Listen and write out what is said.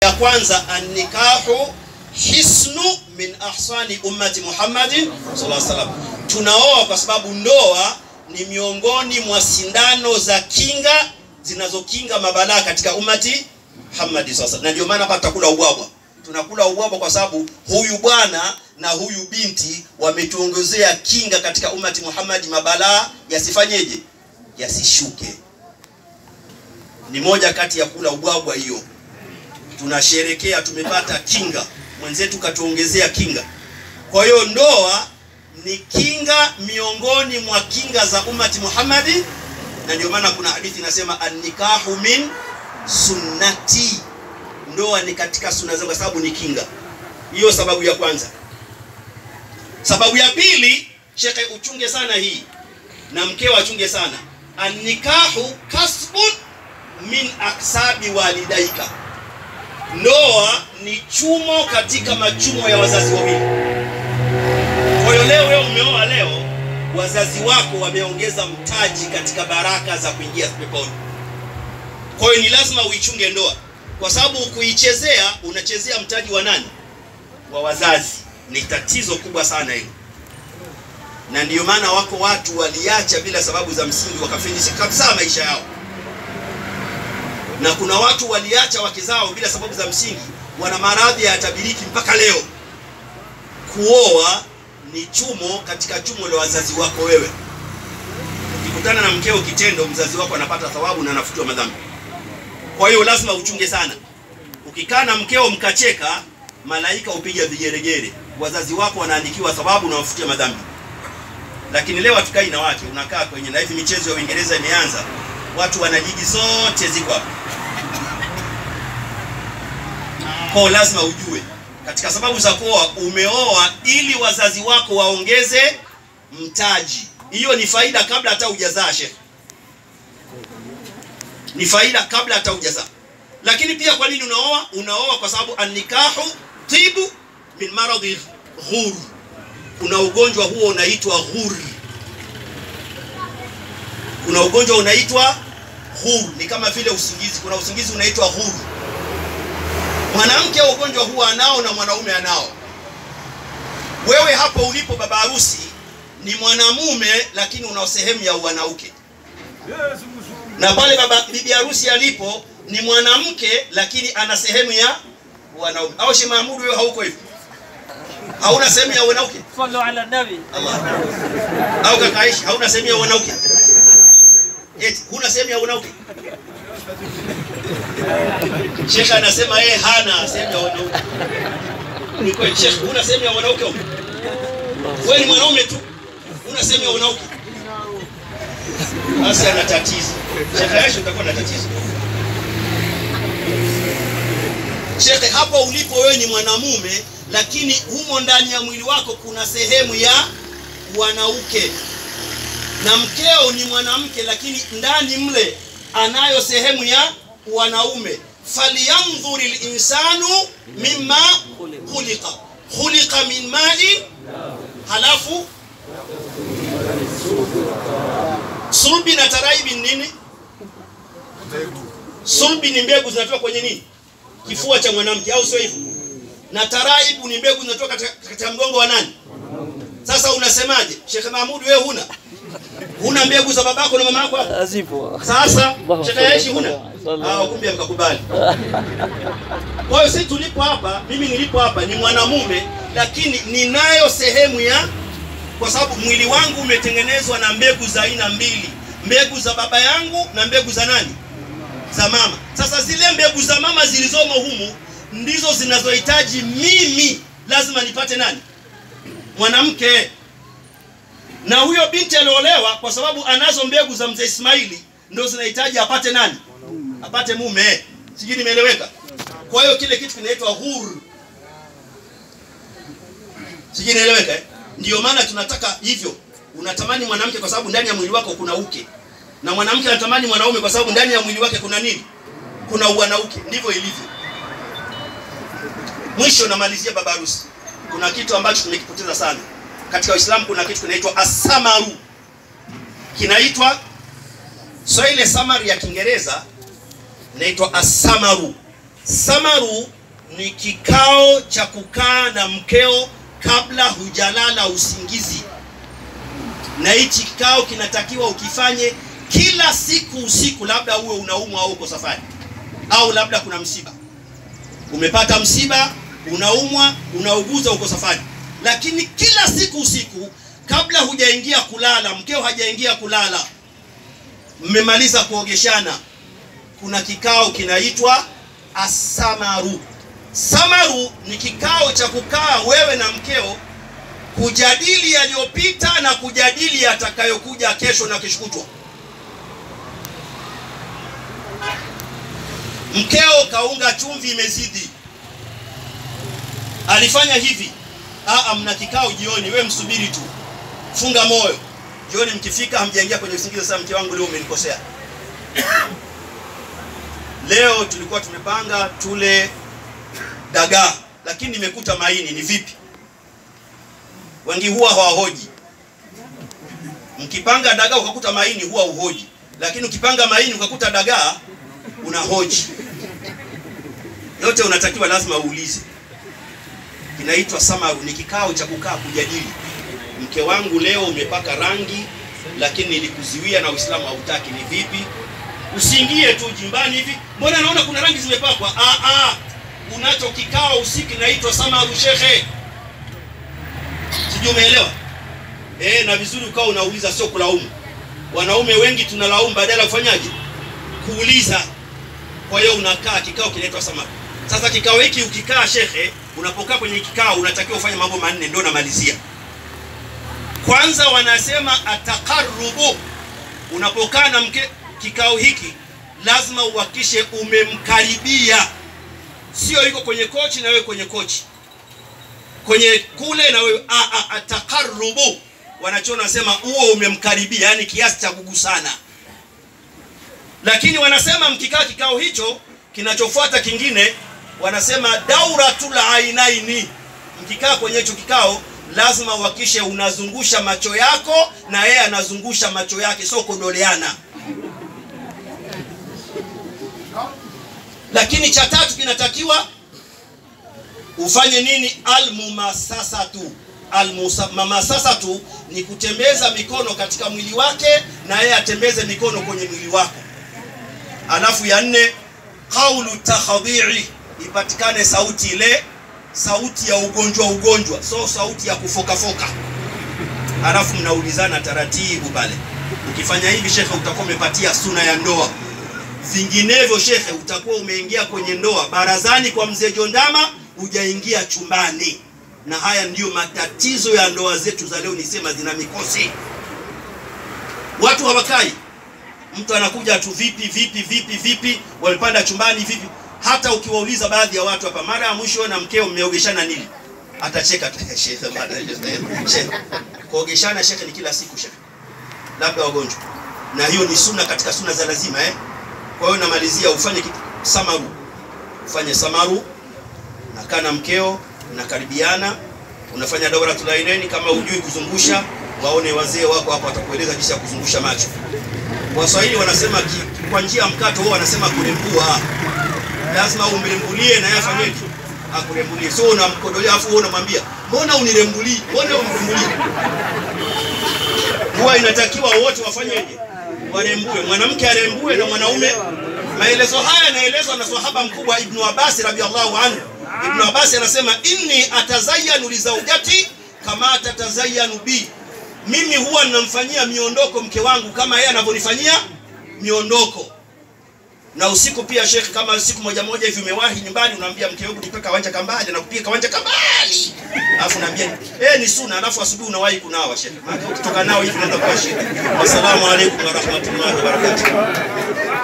ya kwanza annikahu hisnu min ahsani ummati Muhammadin sallallahu alaihi wasallam. Tunaoa kwa sababu ndoa ni miongoni mwa sindano za kinga zinazokinga mabalaa katika ummati Muhammad sasa, na ndio maana hapa tutakula ubwabwa. Tunakula ubwabwa kwa sababu huyu bwana na huyu binti wametuongezea kinga katika ummati Muhammad, mabalaa yasifanyeje, yasishuke. Ni moja kati ya kula ubwabwa hiyo, tunasherekea tumepata kinga, mwenzetu katuongezea kinga. Kwa hiyo ndoa ni kinga miongoni mwa kinga za ummati Muhammadi, na ndio maana kuna hadithi inasema annikahu min sunnati, ndoa ni katika sunna zangu, kwa sababu ni kinga. Hiyo sababu ya kwanza. Sababu ya pili, shekhe, uchunge sana hii na mkeo achunge sana, annikahu kasbun min aksabi walidaika, ndoa ni chumo katika machumo ya wazazi wawili. Kwa hiyo leo wewe umeoa leo, wazazi wako wameongeza mtaji katika baraka za kuingia peponi. Kwa hiyo ni lazima uichunge ndoa, kwa sababu kuichezea unachezea mtaji wa nani? Wa wazazi. Ni tatizo kubwa sana hilo, na ndiyo maana wako watu waliacha bila sababu za msingi, wakafilisika kabisa maisha yao, na kuna watu waliacha wake zao bila sababu za msingi, wana maradhi ya tabiriki mpaka leo. Kuoa ni chumo katika chumo la wazazi wako wewe. Ukikutana na mkeo kitendo, mzazi wako anapata thawabu na anafutiwa madhambi. Kwa hiyo lazima uchunge sana. Ukikaa na mkeo mkacheka, malaika upiga vigeregere, wazazi wako wanaandikiwa thawabu na wafutia madhambi. Lakini leo hatukai na wake, unakaa kwenye na hivi michezo ya Uingereza imeanza, watu wana ligi zote ziko hapa. Kwa lazima ujue katika sababu za kuoa, umeoa ili wazazi wako waongeze mtaji. Hiyo ni faida kabla hata hujazaa, shekhe, ni faida kabla hata hujazaa. Lakini pia kwa nini unaoa? Unaoa kwa sababu annikahu tibu min maradhi ghur, kuna ugonjwa huo unaitwa ghur. Kuna ugonjwa unaitwa ghur, ni kama vile usingizi. Kuna usingizi unaitwa ghur. Mwanamke ugonjwa huu anao na mwanaume anao. Wewe hapo ulipo baba harusi ni mwanamume, lakini una sehemu ya wanauke, na pale baba bibi harusi alipo ni mwanamke, lakini ana sehemu ya wanaume. Au Sheikh Mahmud, wewe hauko hivyo? Hauna sehemu ya wanauke? Sallu ala nabi. Allah. Au kaka Aisha, hauna sehemu ya wanauke? Eti huna sehemu ya wanauke? Sheikh anasema yeye hana sehemu ya wanauke. Ni kweli Sheikh, huna sehemu ya wanauke huko? Wewe ni mwanaume tu. Huna sehemu ya wanauke. Basi ana tatizo. Sheikh Aisha utakuwa na tatizo. Sheikh, hapo ulipo wewe ni mwanamume, lakini humo ndani ya mwili wako kuna sehemu ya wanauke, na mkeo ni mwanamke, lakini ndani mle anayo sehemu ya wanaume. falyanzuri linsanu mimma khuliqa khuliqa min main, halafu sulbi na taraibi ni nini? Sulbi ni mbegu zinatoka kwenye nini? Kifua cha mwanamke, au sio hivyo? Na taraibu ni mbegu zinatoka katika, katika mgongo wa nani? Sasa unasemaje, Sheikh Mahmud, wewe huna huna mbegu za babako na mama yako hapa? Zipo. Sasa Sheikh Aishi huna? Ah, kumbe mkakubali. Kwa hiyo sisi tulipo hapa, mimi nilipo hapa ni mwanamume, lakini ninayo sehemu ya, kwa sababu mwili wangu umetengenezwa na mbegu za aina mbili, mbegu za baba yangu na mbegu za nani? Za mama. Sasa zile mbegu za mama zilizomo humu ndizo zinazohitaji mimi, lazima nipate nani? Mwanamke. Na huyo binti aliolewa kwa sababu anazo mbegu za mzee Ismaili, ndio zinahitaji apate nani? Apate mume. Sijui nimeeleweka? Kwa hiyo kile kitu kinaitwa huru. Sijui nieleweka eh? Ndio maana tunataka hivyo. Unatamani mwanamke kwa sababu ndani ya mwili wako kuna uke, na mwanamke anatamani mwanaume kwa sababu ndani ya mwili wake kuna nini? Kuna uwanauke. Ndivyo ilivyo. Mwisho namalizia baba harusi, kuna kitu ambacho tumekipoteza sana katika Uislamu. Kuna kitu kinaitwa asamaru, kinaitwa so ile samari ya Kiingereza inaitwa asamaru. Samaru ni kikao cha kukaa na mkeo kabla hujalala usingizi, na hichi kikao kinatakiwa ukifanye kila siku usiku, labda uwe unaumwa au uko safari, au labda kuna msiba, umepata msiba, unaumwa, unauguza, uko safari, lakini kila siku usiku, kabla hujaingia kulala, mkeo hajaingia kulala, mmemaliza kuogeshana, kuna kikao kinaitwa asamaru. Samaru ni kikao cha kukaa wewe na mkeo kujadili yaliyopita na kujadili yatakayokuja kesho na kesho kutwa. Mkeo kaunga chumvi imezidi, alifanya hivi. Aa, mna kikao jioni, we msubiri tu, funga moyo. Jioni mkifika, hamjaingia kwenye usingizi. Sasa mke wangu, leo umenikosea. Leo tulikuwa tumepanga tule dagaa, lakini nimekuta maini. Ni vipi? Wengi huwa hawahoji. Mkipanga dagaa ukakuta maini, huwa uhoji, lakini ukipanga maini ukakuta dagaa, unahoji. Yote unatakiwa lazima uulize. Kinaitwa samaru, ni kikao cha kukaa kujadili. Mke wangu, leo umepaka rangi, lakini nilikuziwia na Uislamu hautaki. Ni vipi? Usiingie tu jimbani hivi, mbona naona kuna rangi zimepakwa. Ah, ah, unacho kikao usiku inaitwa samaru, shekhe. Sijui umeelewa? Eh, na vizuri ukawa unauliza, sio kulaumu. Wanaume wengi tunalaumu badala ya kufanyaje? Kuuliza. Kwa hiyo unakaa kikao kinaitwa samaru. Sasa kikao hiki ukikaa, shekhe, unapokaa kwenye kikao unatakiwa ufanye mambo manne, ndio namalizia. Kwanza wanasema ataqarrubu. Unapokaa na mke kikao hiki lazima uhakikishe umemkaribia, sio yuko kwenye kochi na wewe kwenye kochi, kwenye kule na wewe a a ataqarrubu. Wanachona wanasema huo umemkaribia, yani kiasi cha kugusana. Lakini wanasema mkikaa kikao hicho, kinachofuata kingine wanasema dauratul ainaini. Mkikaa kwenye hicho kikao lazima uhakikishe unazungusha macho yako na yeye anazungusha macho yake, sio kudoleana. Lakini cha tatu kinatakiwa ufanye nini? Almumasasatu. Almumasasatu ni kutembeza mikono katika mwili wake na yeye atembeze mikono kwenye mwili wako. Alafu ya nne, qaulu takhadhiri, ipatikane sauti ile sauti ya ugonjwa ugonjwa, so sauti ya kufokafoka. Alafu mnaulizana taratibu pale. Ukifanya hivi shekhe, utakuwa umepatia suna ya ndoa. Vinginevyo shekhe, utakuwa umeingia kwenye ndoa barazani kwa mzee Jondama, hujaingia chumbani. Na haya ndiyo matatizo ya ndoa zetu za leo, nisema zina mikosi. Watu hawakai, mtu anakuja tu vipi vipi vipi vipi, wamepanda chumbani vipi hata ukiwauliza baadhi ya watu hapa, mara ya mwisho na mkeo mmeogeshana nini? Atacheka tu shekhe, bana shekhe. Kuogeshana shekhe ni kila siku shekhe, labda wagonjwa, na hiyo ni sunna katika sunna za lazima eh. Kwa hiyo namalizia, ufanye kitu samaru, ufanye samaru, nakaa na mkeo, nakaribiana, unafanya dauratul ainaini. Kama hujui kuzungusha, waone wazee wako hapo, watakueleza jinsi ya kuzungusha macho. Waswahili wanasema kwa njia ya mkato, wao wanasema kurembua lazima umrembulie na yeye afanyeje? Akurembulie. Sio unamkodolea afu wewe unamwambia mbona unirembulie, mbona umrembulie. Huwa inatakiwa wote wafanyeje? Warembue, mwanamke arembue na mwanaume. Maelezo haya yanaelezwa na sahaba mkubwa Ibn Abbas radhiallahu anhu. Ibn Abbas anasema inni atazayanu li zawjati kama tatazayanu bi, mimi huwa ninamfanyia miondoko mke wangu kama yeye anavyonifanyia miondoko na usiku pia shekhe, kama siku moja moja hivi umewahi nyumbani, unaambia mke wangu nipika kawanja kambali na kupika kawanja kambali, alafu unaambia eh, ni sunna, alafu asubuhi unawahi kunawa shekhe, maana ukitoka nao hivi unaanza kuwa shida. Wassalamu alaikum warahmatullahi wabarakatuh.